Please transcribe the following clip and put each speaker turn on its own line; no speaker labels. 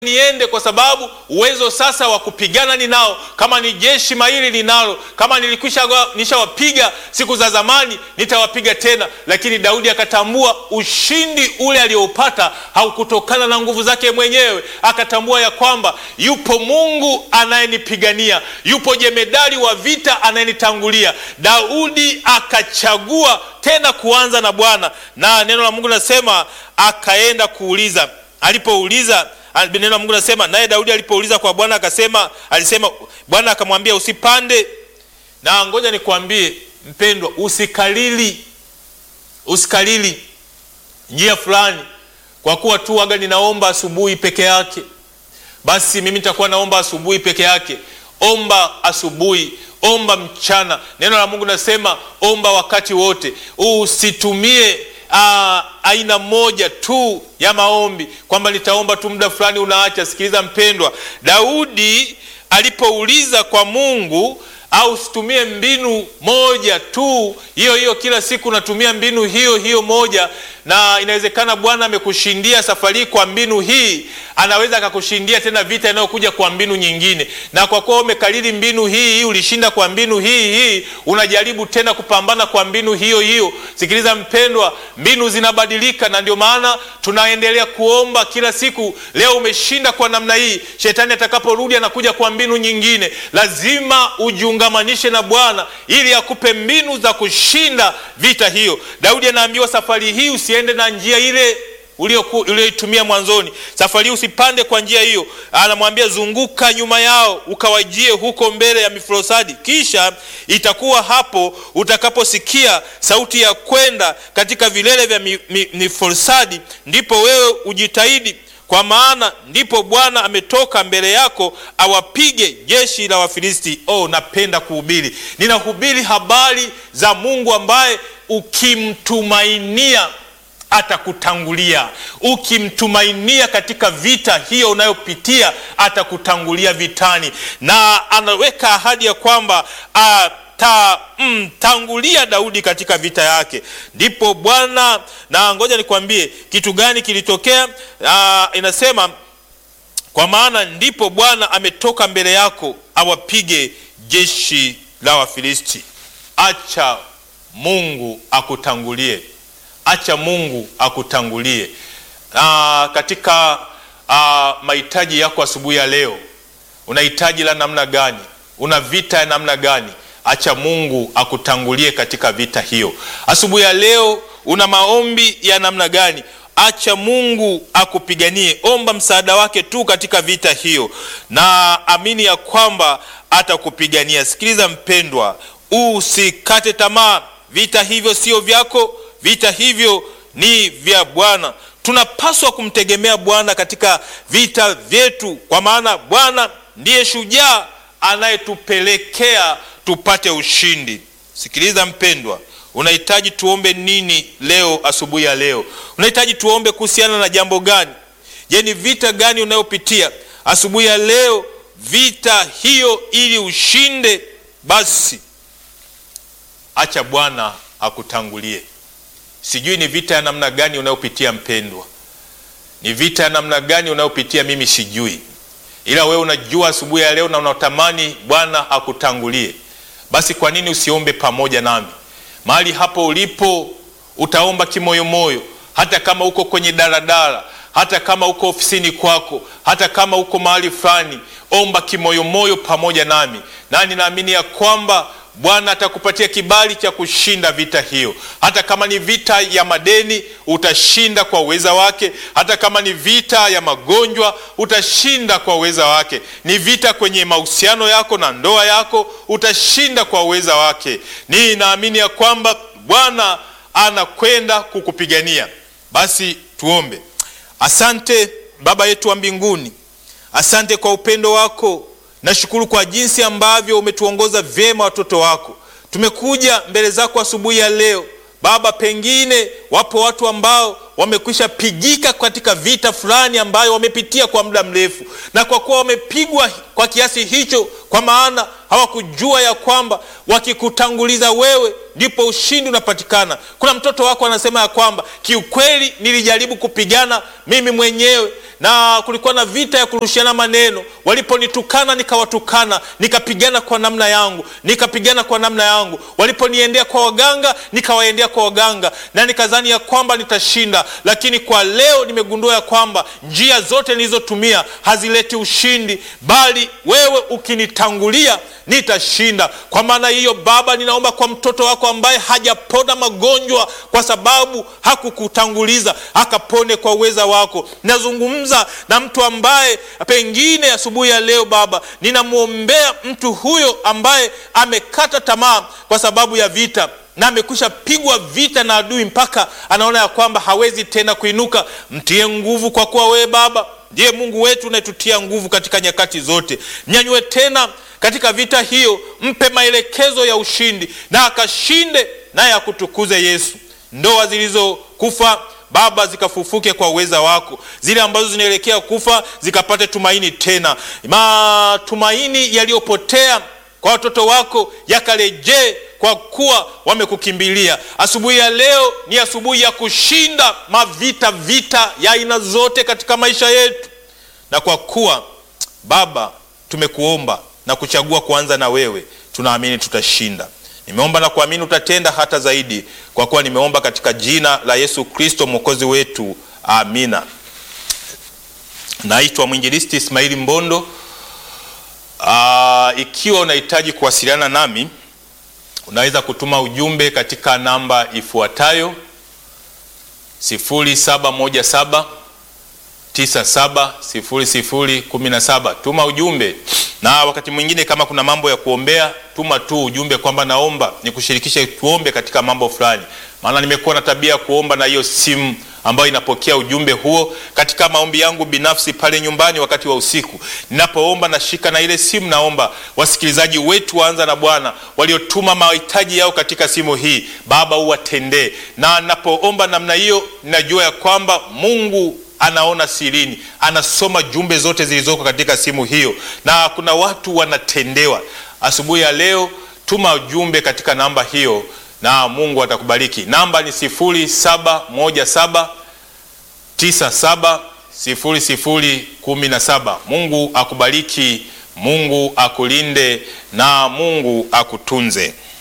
niende kwa sababu uwezo sasa wa kupigana ninao, kama ni jeshi mahiri ninalo, kama nilikwisha nishawapiga siku za zamani, nitawapiga tena. Lakini Daudi akatambua ushindi ule alioupata haukutokana na nguvu zake mwenyewe, akatambua ya kwamba yupo Mungu anayenipigania, yupo jemedari wa vita anayenitangulia. Daudi akachagua tena kuanza na Bwana, na neno la Mungu linasema akaenda kuuliza. Alipouliza neno la Mungu nasema, naye Daudi alipouliza kwa Bwana akasema, alisema Bwana akamwambia usipande. Na ngoja nikwambie mpendwa, usikalili usikalili njia fulani, kwa kuwa tu waga ninaomba asubuhi peke yake, basi mimi nitakuwa naomba asubuhi peke yake. Omba asubuhi, omba mchana. Neno la Mungu nasema omba wakati wote, usitumie Aa, aina moja tu ya maombi kwamba nitaomba tu muda fulani unaacha. Sikiliza mpendwa, Daudi alipouliza kwa Mungu, au usitumie mbinu moja tu hiyo hiyo kila siku, unatumia mbinu hiyo hiyo moja, na inawezekana Bwana amekushindia safari kwa mbinu hii, anaweza akakushindia tena vita inayokuja kwa mbinu nyingine. Na kwa kuwa umekalili mbinu hii hii, ulishinda kwa mbinu hii hii, unajaribu tena kupambana kwa mbinu hiyo hiyo. Sikiliza mpendwa, mbinu zinabadilika, na ndio maana tunaendelea kuomba kila siku. Leo umeshinda kwa namna hii, shetani atakaporudi anakuja kwa mbinu nyingine. Lazima ujiungamanishe na Bwana ili akupe mbinu za kushinda vita hiyo. Daudi anaambiwa safari hii usiende na njia ile ulioitumia mwanzoni. Safari hii usipande kwa njia hiyo. Anamwambia zunguka nyuma yao, ukawajie huko mbele ya miforosadi, kisha itakuwa hapo utakaposikia sauti ya kwenda katika vilele vya miforosadi, ndipo wewe ujitahidi kwa maana ndipo Bwana ametoka mbele yako awapige jeshi la Wafilisti. Oh, napenda kuhubiri, ninahubiri habari za Mungu ambaye ukimtumainia atakutangulia. Ukimtumainia katika vita hiyo unayopitia atakutangulia vitani, na anaweka ahadi ya kwamba atamtangulia Daudi katika vita yake. Ndipo Bwana na ngoja nikwambie kitu gani kilitokea. Aa, inasema kwa maana ndipo Bwana ametoka mbele yako awapige jeshi la Wafilisti. Acha Mungu akutangulie. Acha Mungu akutangulie. Aa, katika mahitaji yako asubuhi ya leo, una hitaji la namna gani? Una vita ya namna gani? Acha Mungu akutangulie katika vita hiyo. Asubuhi ya leo una maombi ya namna gani? Acha Mungu akupiganie. Omba msaada wake tu katika vita hiyo, na amini ya kwamba atakupigania. Sikiliza mpendwa, usikate tamaa. Vita hivyo sio vyako, vita hivyo ni vya Bwana. Tunapaswa kumtegemea Bwana katika vita vyetu, kwa maana Bwana ndiye shujaa anayetupelekea tupate ushindi. Sikiliza mpendwa, unahitaji tuombe nini leo? Asubuhi ya leo unahitaji tuombe kuhusiana na jambo gani? Je, ni vita gani unayopitia asubuhi ya leo? Vita hiyo ili ushinde, basi acha Bwana akutangulie. Sijui ni vita ya namna gani unayopitia mpendwa, ni vita ya namna gani unayopitia, mimi sijui, ila wewe unajua asubuhi ya leo na unatamani Bwana akutangulie. Basi kwa nini usiombe pamoja nami? Mahali hapo ulipo utaomba kimoyomoyo, hata kama uko kwenye daladala, hata kama uko ofisini kwako, hata kama uko mahali fulani, omba kimoyomoyo pamoja nami, na ninaamini ya kwamba Bwana atakupatia kibali cha kushinda vita hiyo. Hata kama ni vita ya madeni, utashinda kwa uweza wake. Hata kama ni vita ya magonjwa, utashinda kwa uweza wake. Ni vita kwenye mahusiano yako na ndoa yako, utashinda kwa uweza wake. Ni naamini ya kwamba Bwana anakwenda kukupigania. Basi tuombe. Asante Baba yetu wa mbinguni, asante kwa upendo wako Nashukuru kwa jinsi ambavyo umetuongoza vyema watoto wako. Tumekuja mbele zako asubuhi ya leo Baba, pengine wapo watu ambao wamekwisha pigika katika vita fulani ambayo wamepitia kwa muda mrefu, na kwa kuwa wamepigwa kwa kiasi hicho, kwa maana hawakujua ya kwamba wakikutanguliza wewe ndipo ushindi unapatikana. Kuna mtoto wako anasema ya kwamba kiukweli, nilijaribu kupigana mimi mwenyewe na kulikuwa na vita ya kurushiana maneno. Waliponitukana nikawatukana, nikapigana kwa namna yangu, nikapigana kwa namna yangu. Waliponiendea kwa waganga, nikawaendea kwa waganga, na nikadhani ya kwamba nitashinda, lakini kwa leo nimegundua ya kwamba njia zote nilizotumia hazileti ushindi, bali wewe ukinitangulia nitashinda. Kwa maana hiyo, Baba, ninaomba kwa mtoto wako ambaye hajapona magonjwa kwa sababu hakukutanguliza, akapone kwa uweza wako. Nazungumza na mtu ambaye pengine asubuhi ya leo Baba, ninamwombea mtu huyo ambaye amekata tamaa kwa sababu ya vita na amekwisha pigwa vita na adui mpaka anaona ya kwamba hawezi tena kuinuka. Mtie nguvu, kwa kuwa wewe Baba ndiye Mungu wetu unayetutia nguvu katika nyakati zote. Nyanyue tena katika vita hiyo, mpe maelekezo ya ushindi na akashinde, naye akutukuze Yesu. Ndoa zilizokufa Baba zikafufuke kwa uweza wako, zile ambazo zinaelekea kufa zikapate tumaini tena, matumaini yaliyopotea kwa watoto wako yakarejee, kwa kuwa wamekukimbilia. Asubuhi ya leo ni asubuhi ya kushinda mavita, vita ya aina zote katika maisha yetu, na kwa kuwa Baba tumekuomba na kuchagua kuanza na wewe, tunaamini tutashinda. Nimeomba na kuamini utatenda hata zaidi, kwa kuwa nimeomba katika jina la Yesu Kristo mwokozi wetu, amina. Naitwa mwinjilisti Ismaili Mbondo. Aa, ikiwa unahitaji kuwasiliana nami unaweza kutuma ujumbe katika namba ifuatayo 0717 970017. Tuma ujumbe, na wakati mwingine kama kuna mambo ya kuombea, tuma tu ujumbe kwamba naomba nikushirikishe tuombe katika mambo fulani, maana nimekuwa na tabia ya kuomba na hiyo simu ambayo inapokea ujumbe huo katika maombi yangu binafsi pale nyumbani. Wakati wa usiku ninapoomba, nashika na ile simu, naomba wasikilizaji wetu waanza na Bwana waliotuma mahitaji yao katika simu hii, Baba uwatendee. Na ninapoomba namna hiyo, ninajua ya kwamba Mungu anaona sirini, anasoma jumbe zote zilizoko katika simu hiyo, na kuna watu wanatendewa. Asubuhi ya leo, tuma ujumbe katika namba hiyo na Mungu atakubariki. Namba ni sifuri saba moja saba tisa saba sifuri sifuri kumi na saba. Mungu akubariki, Mungu akulinde na Mungu akutunze.